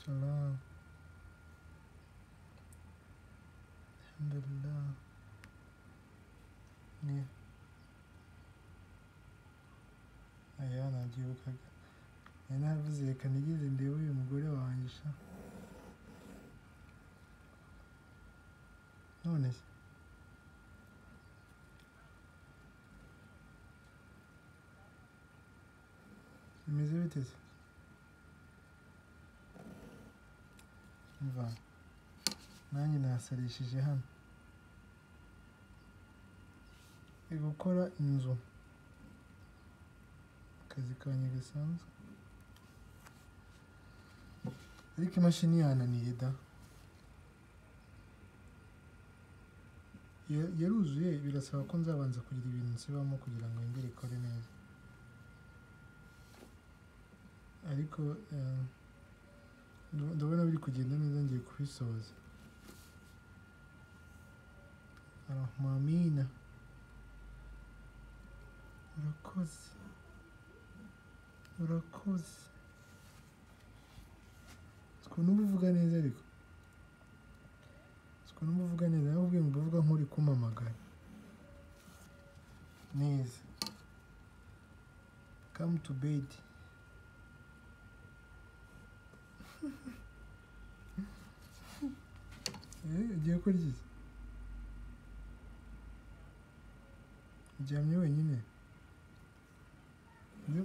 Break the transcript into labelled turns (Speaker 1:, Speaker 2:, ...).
Speaker 1: Allah. Elhamdülillah. Niye? Ayana nabyibukaga nari naravuze reka nigeze ndebe uyu mugore wanjye sha none se bimeze bite se umva nanjye nasarishije hano ndi gukora inzu akazi kanjye gasanzwe ariko imashini yananiye da Ya- yaruzuye birasaba ko nzabanza kugira ibintu nsibamo kugira ngo yongere ikore neza ariko eh, ndo- ndabona biri kugenda neza ngiye kubisoza arahmamina urakoze urakoze ukuntu uba uvuga neza ariko ukuntu uba uvuga neza nawe ubwe uvuga nk'uri kumamagara neza come to bed Eh, ugiye kurya iki uryamye wenyine Nzi-